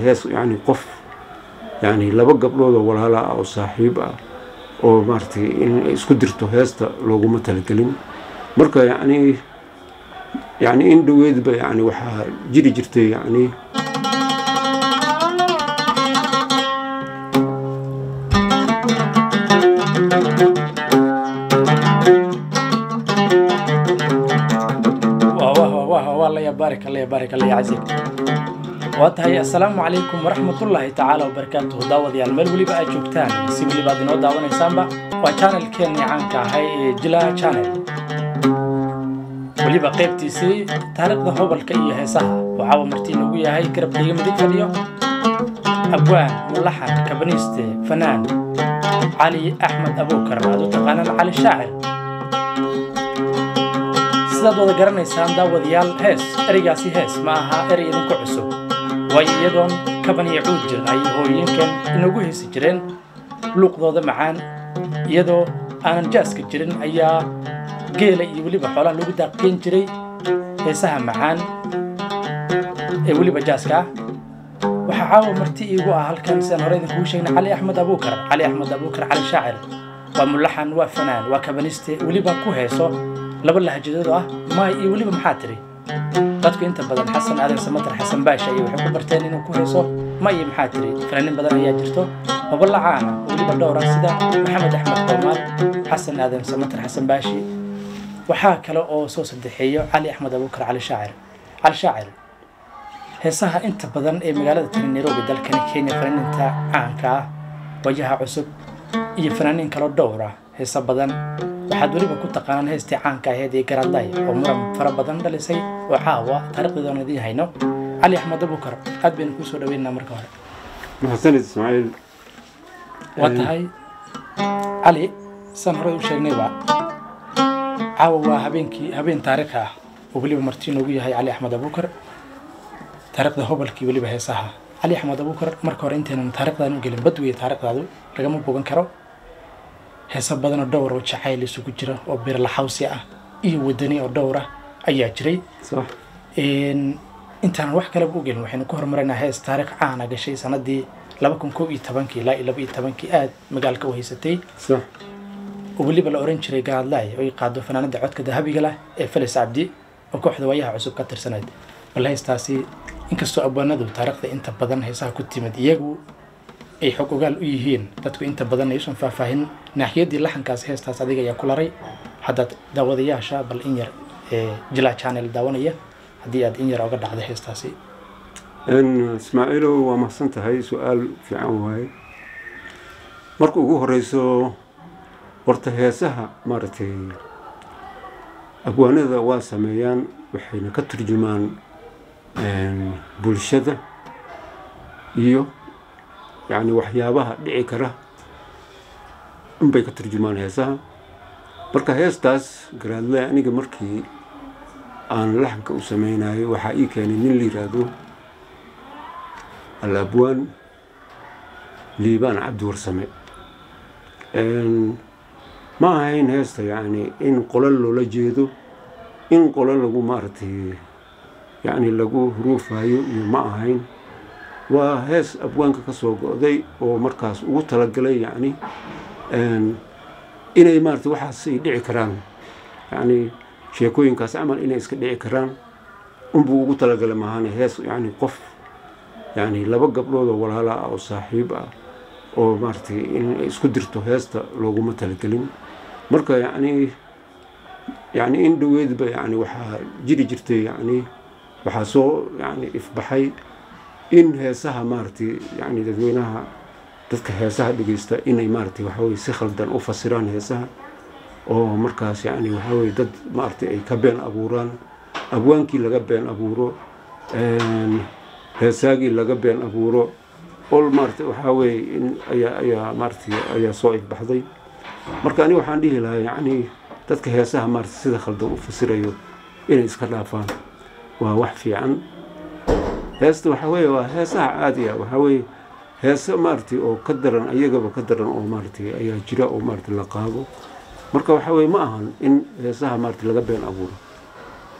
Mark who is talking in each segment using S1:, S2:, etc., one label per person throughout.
S1: hees yani qof yani laba gabdhood oo walaala ah oo saaxiib ah oo maaragtay in ay isku dirto heesta looguma talagelin marka yani yani in dhoweedba yani waxaa jiri jirtay yani
S2: baarik alla baarik alla casiig waa tahay assalaamu calaykum waraxmatullaahi tacaala wabarakaatuhu daawadayaal meel weliba aad joogtaan si weliba aad inoo daawanaysaanba waa channelkeennii caanka ahay ee jila channel weliba qaybtiisii taariikhda hobalka iyo heesaha waxaaba martii noogu yahay garabkayga midig fadhiyo abwaan mulaxan kabaniiste fanaan cali axmed abuukar aad u taqaanaan cali shaacir sidaad wada garanaysaan daawadayaal hees ereygaasi hees ma aha erey idinku cusub waayo iyadoon kaban iyo cuud jirin ay hooyinkan inagu heesi jireen luuqdooda macaan iyadoo aanan jaaska jirin ayaa geela iyo weliba xoolaha lagu daaqgeyn jiray heesaha macaan ee weliba jaaska ah waxaa caawa marti iigu ah halkan sidaan hore idinkugu sheegnay cali axmed abuukar cali axmed abuukar cali shaacir waa mulaxan waa fanaan waa kabaniste weliba ku heeso laba lahjadood ah maay iyo weliba maxaa tiri dadku inta badan xasan aadan samatar xasan baasha iyo waxay ku barteen inuu ku heeso ma iyo maxaa tiri fanaanin badan ayaa jirto hoballa caana weliba dhowra sida maxamed axmed qoomaad xasan aadan samatar xasan baashi waxaa kale oo soo saddexeeyo cali axmed abuukar cali shaacir cali shaacir heesaha inta badan ee magaalada tani nairobi dalkani kenya fanaaninta caanka ah wajaha cusub iyo fanaaniin kaloo dhowra heesa badan waxaad weliba ku taqaanaan heestii caanka aheyd ee garadlay oo muran fara badan dhalisay oo caawa taarikhdeedoon idiin hayno cali axmed abuukar aad baynu kuu soo dhaweynaa marka hore
S1: maxsanid ismaaciil
S2: waa tahay cali saan horey u sheegnayba caawa waa habeenkii habeen taariikhi ah oo weliba marti noogu yahay cali axmed abuukar taariikhda hobalkii weliba heesaha cali axmed abuukar marka hore intaynan taarikhdan u gelin badweye taarikhdaadu lagama bogan karo heeso badanoo dhowr oo jacayl isugu jira oo birlaxawsi ah iyo wadani oo dhowr ah ayaa jiray
S1: sax
S2: intaanan wax kaleba u gelin waxaynu ku horumaraynaa hees taariikh caana gashay sanadii laba kun kow iyo tobankii ilaa iyo laba iyo tobankii aad magaalka u haysatay
S1: sax
S2: oo weliba la oran jiray gaadlaay oo ay qaado fanaanada codka dahabiga lah ee felis cabdi oo kooxda waayaha cusub ka tirsanayd bal heestaasi inkastoo abwaanadu taariikhda inta badan heesaha ku timid iyagu ay xog ogaal u yihiin dadku inta badan ayuusan faahfaahin naaxiyadii laxankaas heestaas adiga ayaa ku laray haddaad daawadayaasha bal in yar ee jila channel daawanaya haddii aad in yar oga dhacda heestaasi
S1: ismaaciilow waa mahadsan tahay su-aal fiican waaye marka ugu horeyso horta heesaha maaragtay abwaanada waa sameeyaan waxayna ka turjumaan bulshada iyo yacni waxyaabaha dhici kara unbay ka turjumaan heesaha marka heestaas garaadle aniga markii aan laxanka u sameynayo waxaa ii keenay nin la yiraahdo al abwaan liibaan cabdi warsame ma ahayn heesta yacni in qolo loola jeedo in qolo lagu maaragtay yacni lagu huruufayo iyo ma ahayn waa hees abwaanka ka soo go'day oo markaas ugu talagalay yacni inay maarata waxaas ay dhici karaan yacni sheekooyinkaas camal inay iska dhici karaan unbuu ugu talagalay maahane hees yacni qof yacni laba gabdhood oo walaala ah oo saaxiib ah oo maaragtay in ay isku dirto heesta looguma talagelin marka yacni yacni in dhoweedba yacni waxaa jiri jirtay yacni waxaa soo yacni ifbaxay in heesaha maaragtay yani dadweynaha dadka heesaha dhegeysta inay maaragtay waxaweye si khaldan u fasiraan heesaha oo markaas yani waxaweye dad maaragtay ay ka been abuuraan abwaankii laga been abuuro heesaagii laga been abuuro ol maaragtay waxaa weye in ayaa ayaa maaragtay ayaa soo ifbaxday marka ani waxaan dhihi lahaa yacni dadka heesaha maaragtay sida khaldan u fasirayo inay iska dhaafaan waa wax fiican heesta waxaa weeye waa heesaha caadiga waxaa weeye heese maaragtay oo ka daran ayagaba ka daran oo maaragtay ayaa jira oo maaragtay la qaado marka waxaa weye ma ahan in heesaha maaragtay laga been abuuro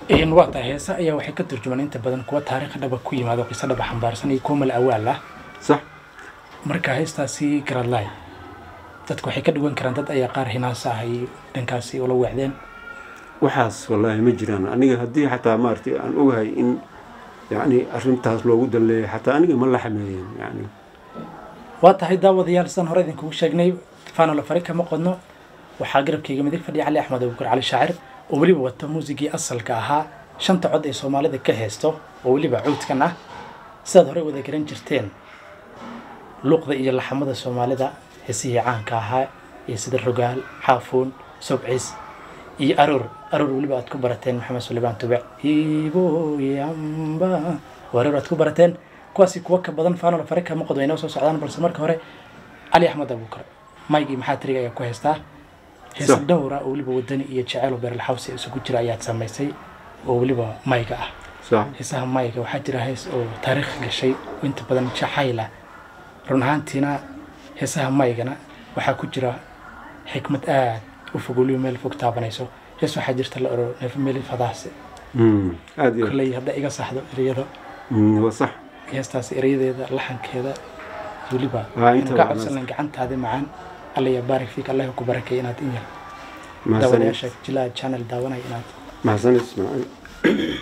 S2: Een, waa tahay heesa ayaa waxay ka turjumaan inta badan kuwa taariikh dhaba ku yimaado qiso dhaba xambaarsan iyo kuwa mal awaal ah
S1: sax
S2: marka heestaasi garadlaay dadku waxay ka dhigan karaan dad ayaa qaar hinaasa ah ay dhankaasi ula weecdeen
S1: waxaas wallaahi ma jiraan aniga haddii xataa maaragtay aan ogahay in yacni arrintaas loogu danleeya xataa aniga ma la xameeyeen yacni
S2: waa tahay daawadayaal sidaan hore idinkugu sheegnay faanolo fari kama qodno waxaa garabkayga midig fadhiya cali axmed abuukar cali shaacir oo weliba wata muusigii asalka ahaa shanta cod ee soomaalida ka heesto oo weliba cuudkan ah sidaad horey wada garan jirteen luuqda iyo laxamada soomaalida heesihii caanka ahaa iyo sida rogaal xaafuun sobcis iyo aroor aroor weliba aad ku barateen maxamed suleymaan tube iboyamba oo aroor aad ku barateen kuwaasi kuwa ka badan faanol fare kama qod way noo soo socdaan balse marka hore cali axmed abuukar maygii maxaa tiriga ayaa ku heystaa heesa
S1: Sax.
S2: dhowra oo weliba wadani iyo jaceyl oo beerlaxawsi isugu jira ayaad samaysay oo weliba mayga ah
S1: sax
S2: heesaha mayga waxaa jira hees oo taariikh gashay oo inta badan jacayla run ahaantiina heesaha maygana waxaa ku jira xikmad aad u fog weliba meel fog taabanayso hees waxaa jirta la oro neef meel fadaase
S1: Mm, aad iyo
S2: kolley hadda iga saxdo ereyada
S1: Mm, waa sax
S2: heestaas erayadeeda laxankeeda weliba
S1: Waa inta
S2: inu ka
S1: waa
S2: codsanan gacantaada macaan alla ya baarik fiik allah ku barakay inaad in yar
S1: mahadsanid
S2: daawadayaasha jilaa channel daawanaya inaad
S1: mahadsanid ismaaciil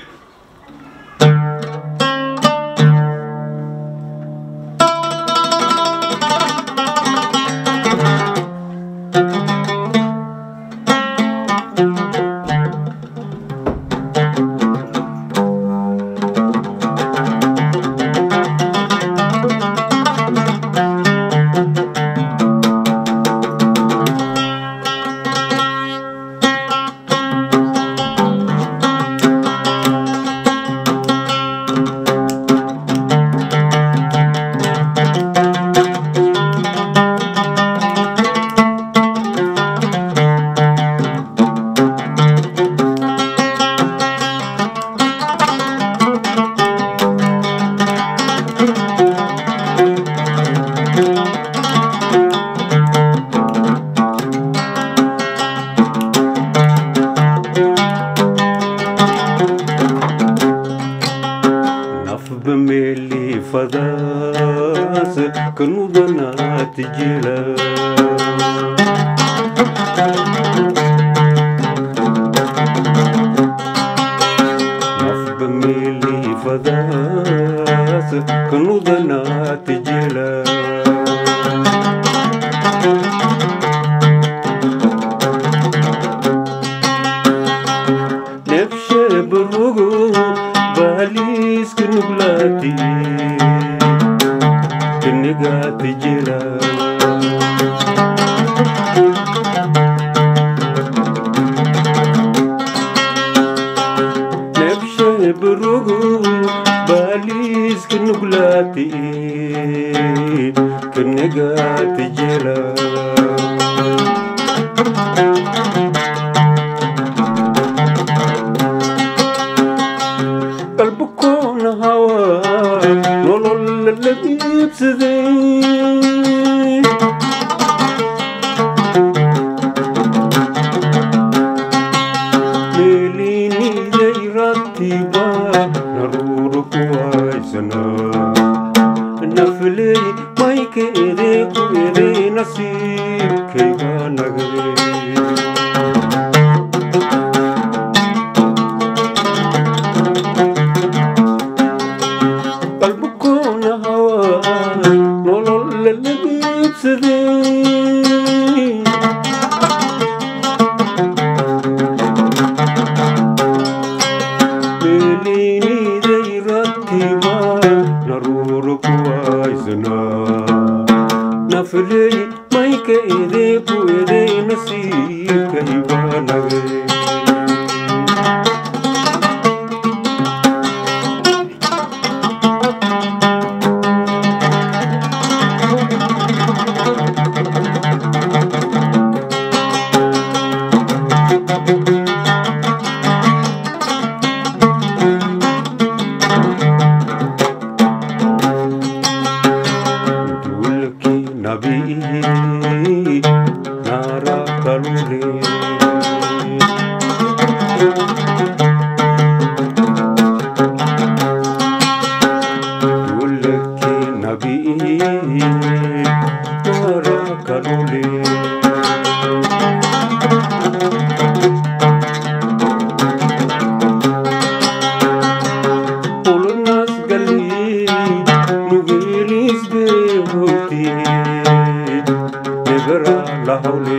S1: nafba meeli fadaas kanudanaati jila nafba meeli fadaas kanudanaati jila nefshe barugo baaliiska nuglaati kanigaati jira nefshe barugo baaliiska nuglaati kanigaati jira qalbikoona hawaa nolol la iibsaday meeliiniday ratiba naruuru ku haysanaa nafley maykeede ku eday nasiibkayga nagay qalbikoona hawaa nolol la iibsaday meeliiniday ratiba naruuru ku haysanaa nafley mayka edee ku eday nasiibkayga nagay duulkii nabii baabi'iyey naaraka dhule ulunas galii nugeelis beehowti nebera lahawle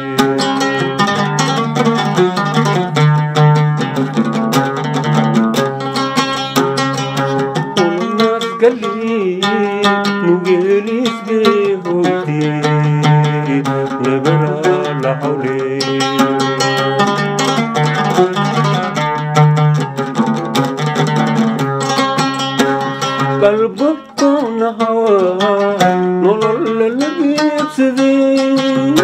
S1: ulunas galii nugeelis beehowti nebera lahawle qalbabkoona hawaa nolol la geebsaday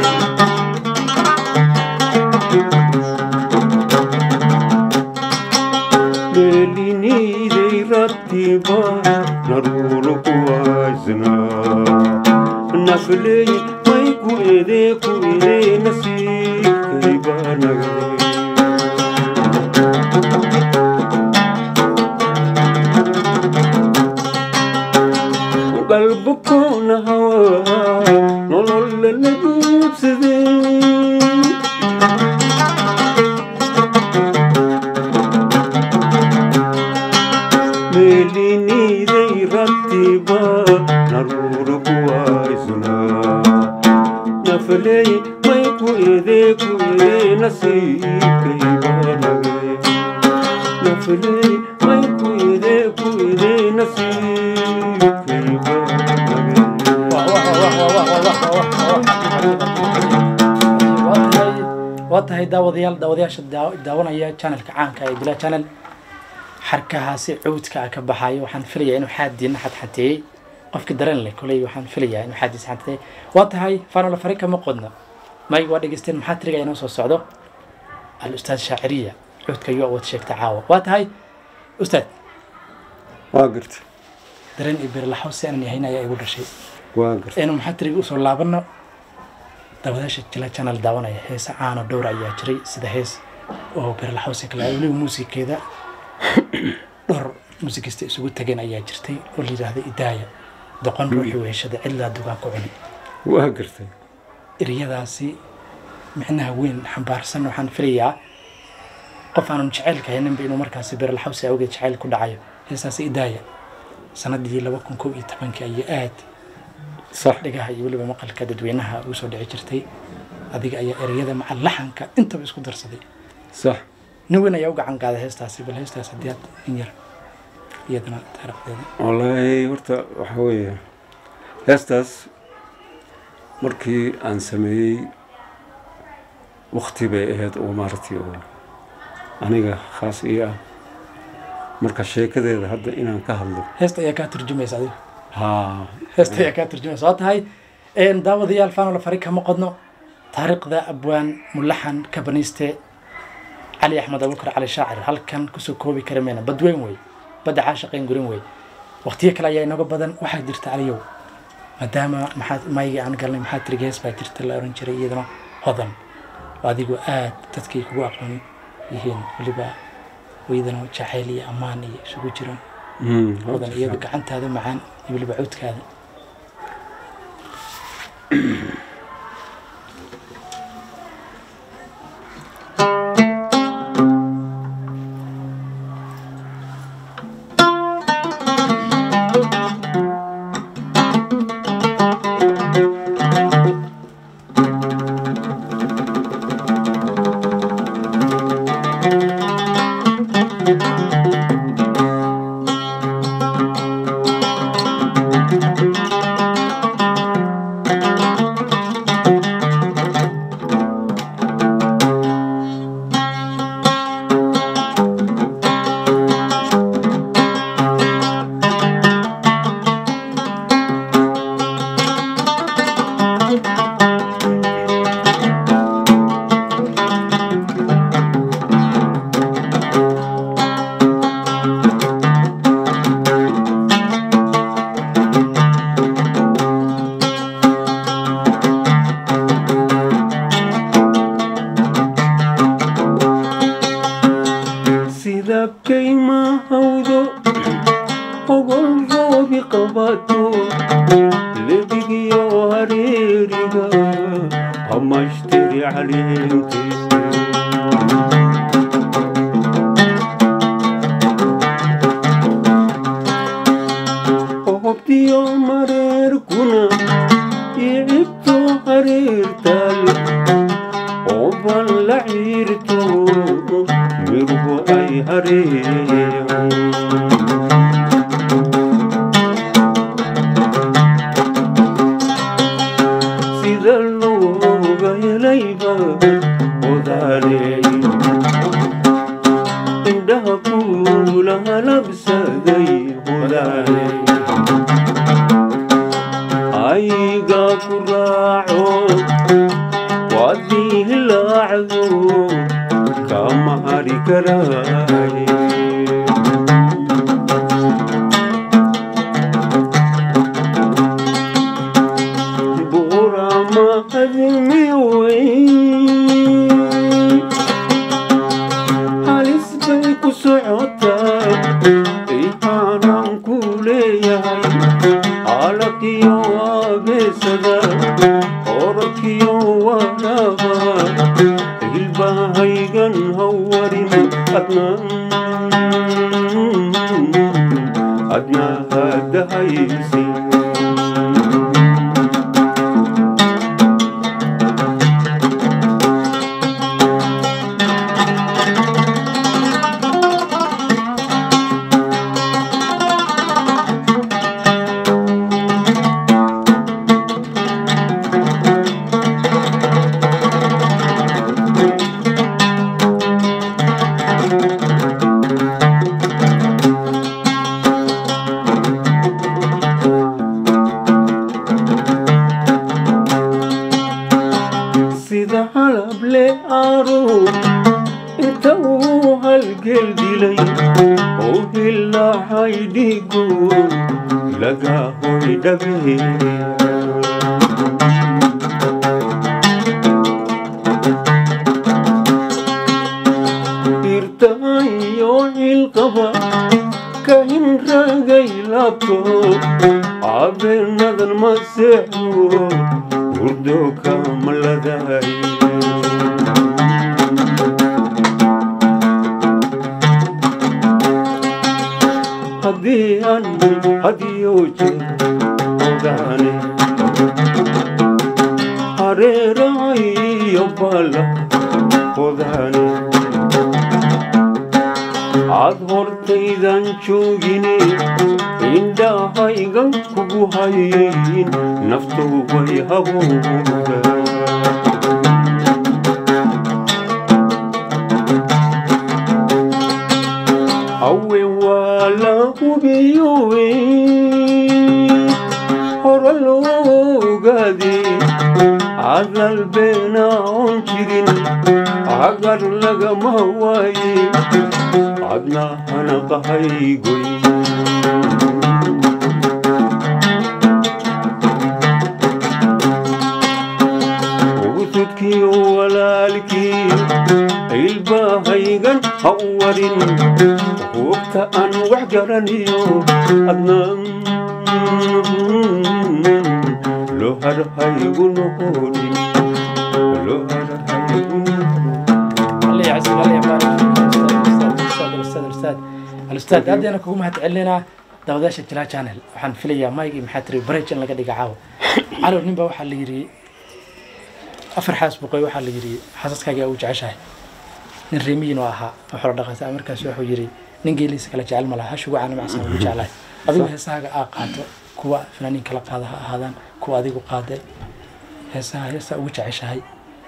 S1: beeliniiday rattiba naruuro kuwaysnaa nafleey may ku edee ku edee nasiibkay baa nagaday qalbkoona hawaa nolol la geebsaday meeliniiday rattiba naruuro kuwaysnaa nafleey may ku edee ku edee nasiibkay baa nagay nafleey may ku edee ku edee nasiibkay baa nagay
S2: waa tahay daawadayaal daawadayaasha daa- daawanaya channelka caanka ee bila channel xarkahaasi cuudka ah ka baxayo waxaan filayaa inuu xaadiina xadxateeyey qofki dareen leh koley waxaan filayaa inuu xaadiisa xadxateeyey waa tahay faanola fari kama qodno mayg waa dhegeysteen maxaa tiriga inoo soo socdo al ustaad shaaciriya cuudka iyo awood sheegta caawa waa tahay ustaad
S1: waa garta
S2: dareen iyo birlaxo si aanan yahayn ayaa igu dhashay
S1: waa garta
S2: aynu maxaa tiriga usoo laabano daawadayaasha jila channel daawanaya heesa caano dhowr ayaa jiray sida hees oo birlaxosi kale weliba muusigeeda dhowr muusikista isugu tageen ayaa jirtay oo la yidhaahda idaaya doqon ruuxii weheshada cidlaa dugaan ku cuni
S1: waa gartay
S2: eriyadaasi micnaha weyn xambaarsan waxaan filayaa qof aanan jacaylka hayninba inuu markaasi birlaxawsi awgeed jacayl ku dhacayo heesaasi idaaya sanadii laba kun kow iyo tobankii ayay aad
S1: sax
S2: dhagaha iyo weliba maqalka dadweynaha ugu soo dhici jirtay adiga ayaa ereyada maca laxanka intaba isku darsaday
S1: sax
S2: nin weyn ayaa u gacan qaaday heestaasi bal heestaas haddii aad in yar iyadana taariikhdeeda
S1: wallaahi horta waxaa weeye heestaas markii aan sameeyey wakti bay ahayd oo maaragtay oo aniga khaas ii ah marka sheekadeeda hadda inaan ka hadlo
S2: heesta ayaa kaa turjumaysa adiga
S1: haa
S2: heesta ayaa kaa turjumaysa waa tahay een, daawadayaal faanola fari kama qodno taariikhda abwaan mulaxan kabaniiste cali axmed abubakar cali shaacir halkan kusoo koobi kara meena badweyn wey badda caashaqayn gurin wey waqtiyo kale ayaa inooga badan waxaa jirta aliyow maadaama maxaad maygii aan galnay maxaa tiri gees baa jirta la oran jiray iyadana hodan oo adigu aad dadkii kugu aqoon yihiin weliba iyadana jacayl iyo ammaan iyo isugu jiraan
S1: Mm,
S2: hodan iyadu gacantaada macaan iyo weliba codkaada
S1: lebigiyo hareeriga hamashtiri caleentiisa hobtiyo mareerkuna icibto hareertal oban la ciirto mirgu ay hareeyan sida looga helayba odaaleey indhaha kuula halabsaday odaaleey ayga ku raaco waadii hilaacdo kama hari karaaye buurama adimi wey halis bay ku socotaa ihaanaan ku leeyahay alakiyo abeesada orodkiyo wanaaba ilbahaygan hawarin adna adna hadahaysi sida halable aro inta uu halgel dilay oo hilahay dhigo laga hoy dhabeeya irtayo cilqaba ka hinragay labto abeenadan ma seexo hurdo kamaladahay haddii aan hadiyo jir ogaane hareerahayo bala odaane aad hortaydan joogine indhahaygan kugu hayin naftu way habowda awe waa la hubiyowe hore loo ogaade hadal beena oon jirin agar lagama waaye adna hanaqahaygoy ugusudkiyo walaalkii ilbahaygan ha u warin hubta aan wax garaniyo adna loo harhaygu noqonin loo harhaygu noqonin
S2: الله يعزك الله يبارك فيك الاستاذ الاستاذ الاستاذ الاستاذ aad ayaan kugu mahad celinaa daawadaasha jila channel waxaan filayaa maygi maxaa tiri barage in laga dhiga caawa calow nin baa waxaa la yidhi afar xaas buqoy waxaa la yidhi xaasaskaaga u jeceshahay nin reemiyin oo ahaa oo xoolo dhaqata markaas wuxuu yidhi nin geeliisa kala jecel ma laha hashugu caana macsan ugu jeclahay adigu heesahaaga aa qaato kuwa fanaaniin kala qaada ha ahaadaan kuwa adigu qaaday heesaha heesaa ugu jeceshahay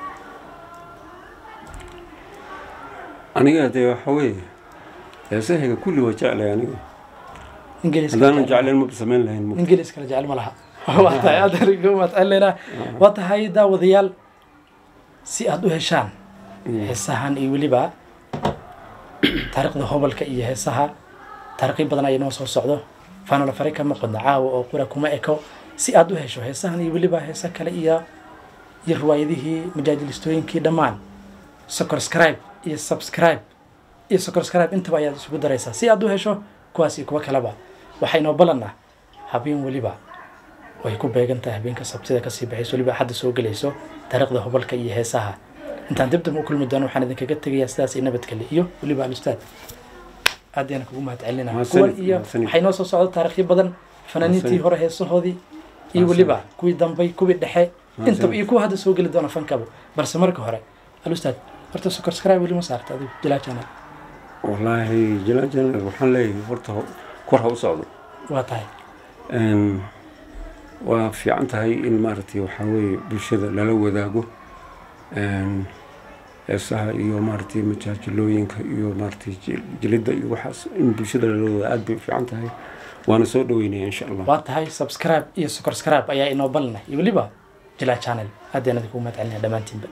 S1: aniga dee waxa weeye heesahayga kulli waa jeclay aniga
S2: nin geeliisa kala
S1: haddaanan
S2: jecel-
S1: jeclayn maba samayn lahayn
S2: nin gelis kala jecel ma laha waa tahay aad ariga waad celinaa waa tahay daawadayaal si aad u heshaan heesahan iyo weliba taariikhda hobalka iyo heesaha taariikhyo badan ayaa noo soo socdo fanala fare kama qodna caawa oo qura kuma eko si aad u hesho heesahan iyo weliba heesa kale iyo iyo riwaayadihii majaajilistooyinkii dhammaan subscribe iyo subscribe iyo subscribe intaba ayaad isugu daraysaa si aad u hesho kuwaas iyo kuwa kaleba waxaynoo ballanaa habeen weliba way ku beegan tahay habeenka sabtida kasii baxayso weliba axadda soo gelayso taariikhda hobalka iyo heesaha intaan dib dam u kulmi doono waxaan idinkaga tegayaa sidaas iyo nabadgele iyo weliba alustaad aad ayaan kugu mahad celinaa
S1: Mahadsanid,
S2: kuwan iyo
S1: mahadsanid.
S2: waxay noo soo socda taariikhyo badan fanaaniintii
S1: Mahadsanid.
S2: hore heesahoodii iyo
S1: Mahadsanid.
S2: weliba kuwii dambay kuwii dhexe intaba
S1: Mahadsanid.
S2: iyo kuwa hadda soo geli doona fankaba balse marka hore alustaad horta subscribe weli ma saarta adigu jilaa channel
S1: wallaahi jilaan channel waxaan leeyahay horta ho- kor ha u socdo
S2: waa tahay
S1: Een, waa fiican tahay in maaragtay waxaa weeye bulshada lala wadaago een, heesaha iyo maaragtay majaajilooyinka iyo maaragtay jil- jilidda iyo waxaas in bulshada lala wadaago aad bay u fiican tahay waana soo dhaweynaya insha allah
S2: waa tahay subscribe iyo subscribe ayaa inoo balinay iyo weliba jilaa channel aad ayaan idinku mahad celinaya dhammaantiinba